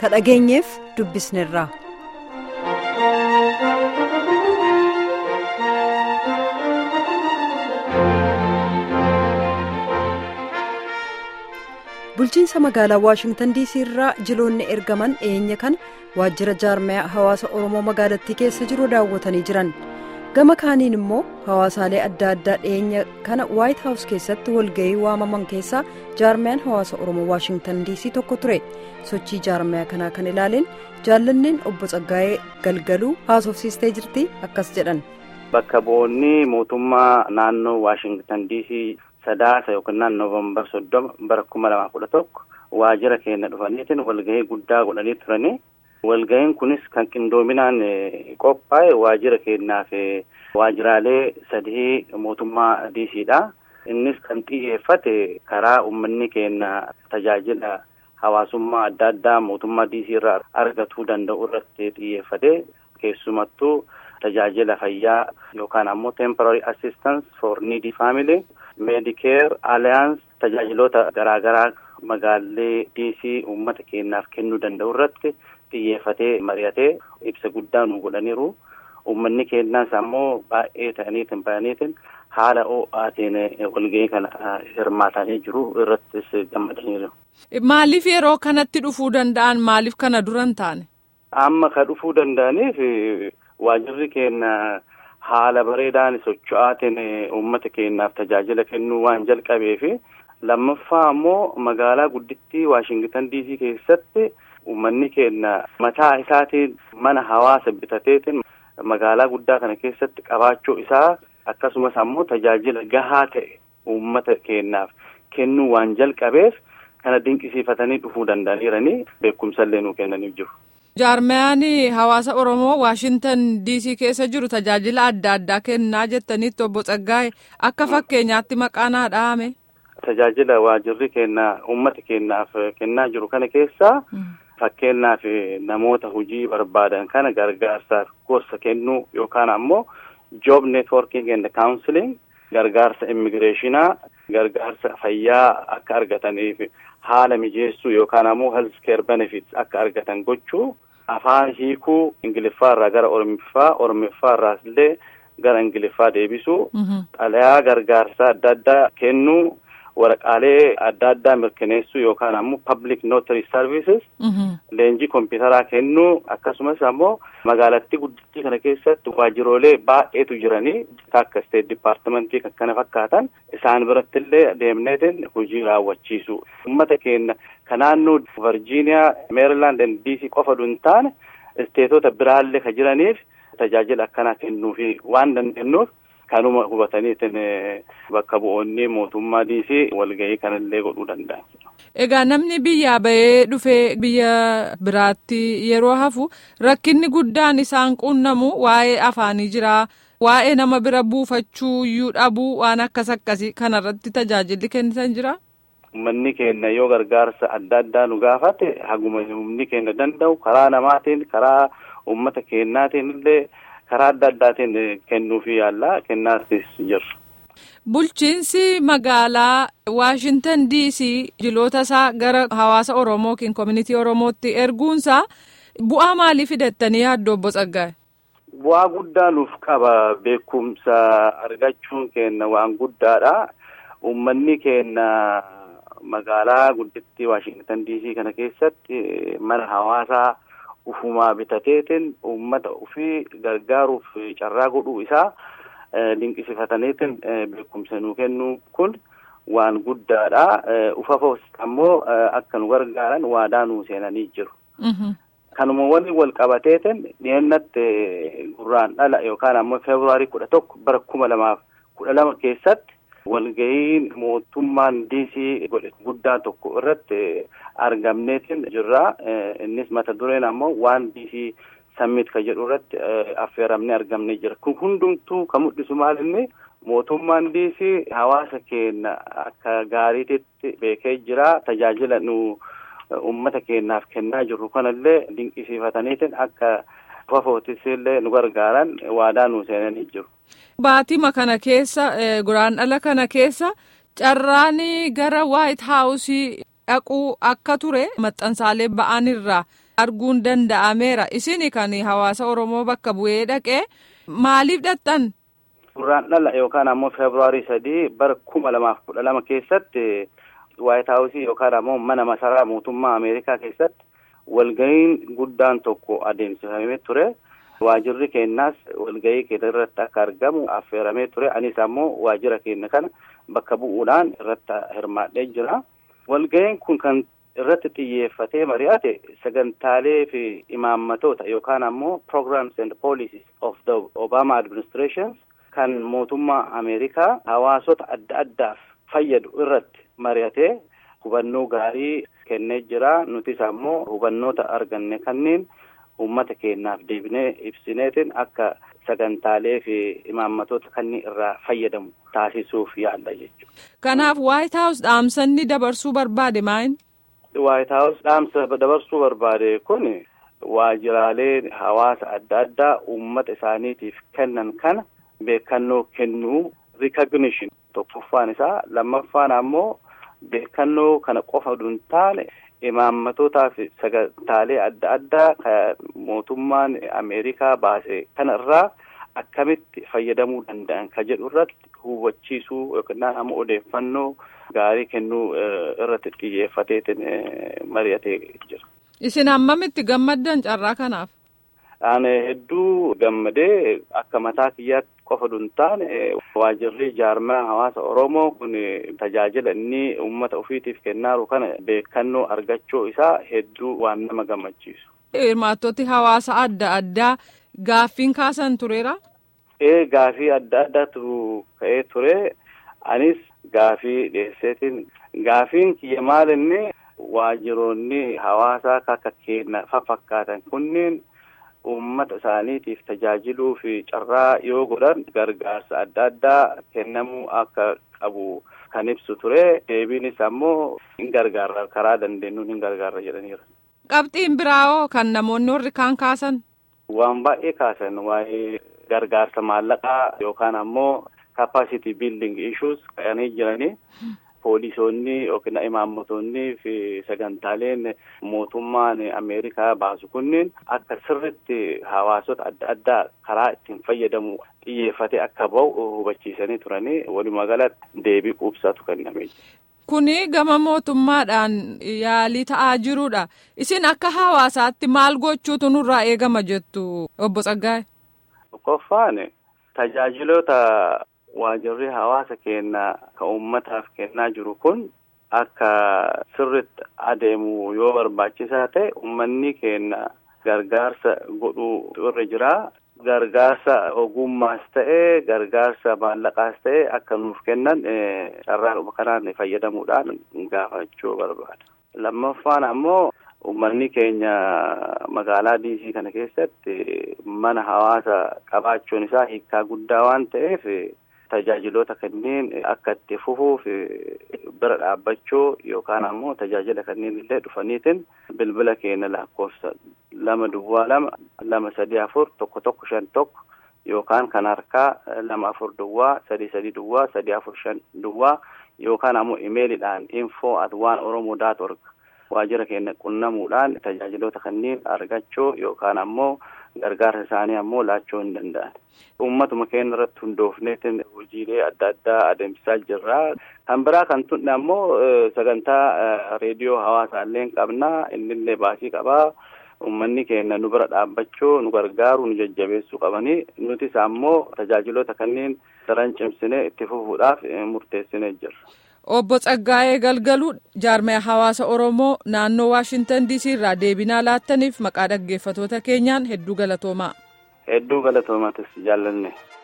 ka dhageenyeef dubbisneerra. bulchiinsa magaalaa waashingtan diisii irraa jiloonni ergaman dhiyeenya kana waajjira jaarmaya hawaasa oromoo magaalattii keessa jiru daawwatanii jiran gama kaaniin immoo hawaasaalee adda addaa dhiyeenya kana waayit haawus keessatti walga'ii waamaman keessaa jaarmayaan hawaasa oromoo waashingtan diisii tokko ture sochii jaarmaya kanaa kan ilaaleen jaallanneen obbo Tsaggaayee galgaluu haasofsiistee jirti akkas jedhan. bakka bu'oonni mootummaa naannoo waashingtan diisii sadaasa yookiin noovembar soddoma bara kuma lamaa kudha tokko waajjira keenya dhufaniitiin walgahii guddaa godhanii turanii walgahiin kunis kan qindoominaan qophaa'e waajjira keenyaaf waajjiraalee sadii mootummaa diisiidha. Innis kan xiyyeeffate karaa uummanni keenya tajaajila hawaasummaa adda addaa mootummaa diisii irraa argatuu danda'u irratti xiyyeeffate keessumattuu tajaajila fayyaa yookaan ammoo temporary assistance for needy family medicare alliance tajaajiloota garaagaraa magaalee diisii uummata keenyaaf kennuu danda'u irratti xiyyeeffatee mari'atee ibsa guddaa nu godhaniiru uummanni keenyaas ammoo baay'ee ta'aniitiin bayaniitiin haala ho'aatiin walga'ii kana hirmaatanii jiru irrattis gammadaniiru. Maaliif yeroo kanatti dhufuu danda'an maaliif kana dura hin taane? Amma ka dhufuu danda'aniif waajjirri keenya haala bareedaan socho'aatiin uummata keenyaaf tajaajila kennuu waan jalqabeef lammaffaa ammoo magaalaa guddittii waashingtan diisii keessatti uummanni keenya mataa isaatiin mana hawaasa bitateetiin magaalaa guddaa kana keessatti qabaachuu isaa akkasumas ammoo tajaajila gahaa ta'e uummata keenyaaf kennuu waan jalqabeef kana dinqisiifatanii dhufuu danda'aniiranii beekumsallee nuu kennaniif jiru. jaarmayaan hawaasa oromoo waashintan diisii keessa jiru tajaajila adda addaa kennaa jettanitti obbo Tsaggaa'e akka fakkeenyaatti maqaa naa dhahame. Tajaajila waajjirri keenya uummata keenyaaf kennaa jiru kana keessaa fakkeenyaaf namoota hojii barbaadan kana gargaarsaaf gorsa kennuu yookaan ammoo job networking and counseling gargaarsa immigireeshinaa gargaarsa fayyaa akka argataniif haala mijeessuu yookaan ammoo health care benefits akka argatan gochuu afaan hiikuu ingiliffaa irraa gara ormiffaa ormiffaa irraas illee gara ingiliffaa deebisuu xalayaa gargaarsaa adda addaa kennuu waraqaalee adda addaa mirkaneessuu yookaan ammoo public notary services leenjii kompiitaraa kennuu akkasumas ammoo magaalattii guddittii kana keessatti waajjiroolee baay'eetu jiranii akka state departmentii kan kana fakkaatan isaan biratti illee deemneetiin hojii raawwachiisu uummata keenya ka naannoo virgiiniyaa meerilaand diisii qofa hin taane isteetota biraallee ka jiraniif tajaajila akkanaa kennuufi waan dandeenyuuf kanuma hubataniitiin bakka bu'oonni mootummaa diisii walgahii kanallee godhuu danda'an. Egaa namni biyyaa bahee dhufee biyya biraatti yeroo hafu rakkinni guddaan isaan qunnamu waa'ee afaanii jira waa'ee nama bira buufachuu iyyuu dhabuu waan akkas akkasii kanarratti tajaajilli kennitan jira. Uummanni keenya yoo gargaarsa adda addaa nu gaafate haguma humni keenya danda'u karaa namaatiin karaa uummata keenyaatiin illee. karaa adda addaatiin kennuufi yaalla kennaatis jiru. Bulchiinsi magaalaa Waashintan diisii jiloota isaa gara hawaasa Oromoo yookiin koominitii Oromootti erguunsaa bu'aa maalii fidattanii yaaddu obbo Tsaggaa'e? Bu'aa guddaa nuuf qaba beekumsa argachuun keenya waan guddaadha. Uummanni keenya magaalaa guddittii Waashintan diisii kana keessatti mana hawaasaa. ufumaa bitateetiin uummata ofii gargaaruuf carraa godhuu isaa dinqisiifataniitiin beekumsa nuu kennuu kun waan guddaadha. Ufafoos ammoo akka nu gargaaran waadaa nuu seenanii jiru. Kanuma waliin wal qabateetiin dhiyeennatti gurraan dhala yookaan ammoo feebruwaarii kudha tokko bara kuma lamaaf kudha lama keessatti walgahiin mootummaan diisii godhe guddaa tokko irratti argamneetiin jirra. Innis mata dureen ammoo waan diisii sammit ka jedhu irratti affeeramnee argamnee jira. Kun hundumtuu kan mul'isu maal inni mootummaan diisii hawaasa keenya akka gaariitti beekee jira. Tajaajila nu uummata keenyaaf kennaa jirru kanallee dinqisiifataniitiin akka fafootis illee nu gargaaran waadaa nu seenanii jiru. Baatima kana keessa guraan dhala kana keessa carraan gara waayit haawusii dhaquu akka ture maxxansaalee ba'an irraa arguun danda'ameera isin kan hawaasa oromoo bakka bu'ee dhaqee maaliif dhaqxan. Gurraan dhala yookaan ammoo feebruaarii sadii bara kuma lamaaf kudha lama keessatti waayit haawusii yookaan ammoo mana masaraa mootummaa Ameerikaa keessatti walga'iin guddaan tokko adeemsifamee ture. Waajirri keenyaas walga'ii keenya irratti akka argamu affeeramee ture. Anis ammoo waajira keenya kana bakka bu'uudhaan irratti hirmaadhee jira. Walga'iin kun kan irratti xiyyeeffatee mari'ate sagantaalee fi imaammatoota yookaan ammoo programs and policies of the Obama administration kan mootummaa Ameerikaa hawaasota adda addaaf fayyadu irratti mari'atee hubannoo gaarii kennee jira. Nutis ammoo hubannoota arganne kanneen uummata keenyaaf deebinee ibsineetiin akka sagantaalee fi imaammatoota kanneen irraa fayyadamu taasisuuf yaalla jechuudha. Kanaaf White House dhaamsanni dabarsuu barbaade maayin? White House dhaamsa dabarsuu barbaade kun waajiraalee hawaasa adda addaa uummata isaaniitiif kennan kana beekannoo kennuu recognition tokkoffaan isaa lammaffaan ammoo beekannoo kana qofa hin taane imaammatotaa fi sagantaalee adda addaa kan mootummaan Ameerikaa baase kana irraa akkamitti fayyadamuu danda'an ka jedhu irratti hubachiisuu yookiin ammoo odeeffannoo gaarii kennuu irratti xiyyeeffateetiin mari'atee jira. Isin hammamitti gammaddan carraa kanaaf? Ani hedduu gammadee akka mataa kiyyaatti qofa hin taane waajirri jaarmaa hawaasa Oromoo kun tajaajila inni uummata ofiitiif kennaaru kana beekannoo argachuu isaa hedduu waan nama gammachiisu. Hirmaattoti hawaasa adda addaa gaaffiin kaasan tureera? Ee gaaffii adda addaatu ka'ee ture. Anis gaaffii dhiyeesseetiin gaaffiin kiyya maal inni waajiroonni hawaasaa akka keenya fakkaatan kunneen uummata isaaniitiif tajaajiluu fi carraa yoo godhan gargaarsa adda addaa kennamuu akka qabu kan ibsu ture. Deebiinis ammoo hin gargaarra karaa dandeenyuun hin gargaarra jedhaniiru. Qabxiin biraawoo kan namoonni warri kaan kaasan? Waan baay'ee kaasan waa'ee gargaarsa maallaqaa yookaan ammoo capacity building issues ka'anii jiranii. Poolisoonni yookiin imaammatoonni fi sagantaaleen mootummaan Ameerikaa baasu kunneen akka sirritti hawaasota adda addaa karaa ittiin fayyadamu xiyyeeffatee akka bahu hubachiisanii turanii walumaa galatti deebii quubsaatu kennamee jira. Kuni gama mootummaadhaan yaalii ta'aa jirudha. Isin akka hawaasaatti maal gochuutu nurraa eegama jettu obbo Tsaggaa'e? Tokkoffaan tajaajiloota waajirri hawaasa keenya kan uummataaf kennaa jiru kun akka sirritti adeemu yoo barbaachisaa ta'e uummanni keenya gargaarsa godhuu irra jira. Gargaarsa ogummaas ta'e gargaarsa maallaqaas ta'e akka nuuf kennan carraa kanaan fayyadamuudhaan gaafachuu barbaada. Lammaffaan ammoo uummanni keenya magaalaa diisii kana keessatti mana hawaasa qabaachuun isaa hiikkaa guddaa waan ta'eef tajaajiloota kanneen akka itti fufuuf bira dhaabbachuu yookaan ammoo tajaajila kanneen illee dhufaniitiin bilbila keenya lakkoofsa lama duwwaa lama lama sadii afur tokko tokko shan tokko yookaan kan harkaa lama afur duwwaa sadii sadii duwwaa sadii afur shan duwwaa yookaan ammoo imeeliidhaan info at waan oromoo daat org waajjira keenya qunnamuudhaan tajaajiloota kanneen argachuu yookaan ammoo gargaarsa isaanii ammoo laachuu hin danda'an. Uummatuma keenya irratti hundoofneetiin hojiilee adda addaa adeemsisaa jirra. Kan biraa kan tunne ammoo sagantaa reediyoo hawaasaallee qabna. Innillee baasii qabaa. Uummanni keenya nu bira dhaabbachuu nu gargaaru nu jajjabeessuu qabanii nutis ammoo tajaajiloota kanneen daran cimsinee itti fufuudhaaf murteessinee jirra. Obbo Tsaggaa'ee Galgaluu jaarmaya hawaasa Oromoo naannoo Waashintan DC irraa deebinaa laattaniif maqaa dhaggeeffatoota keenyaan hedduu galatoomaa. Hedduu galatoomatis jaallanne.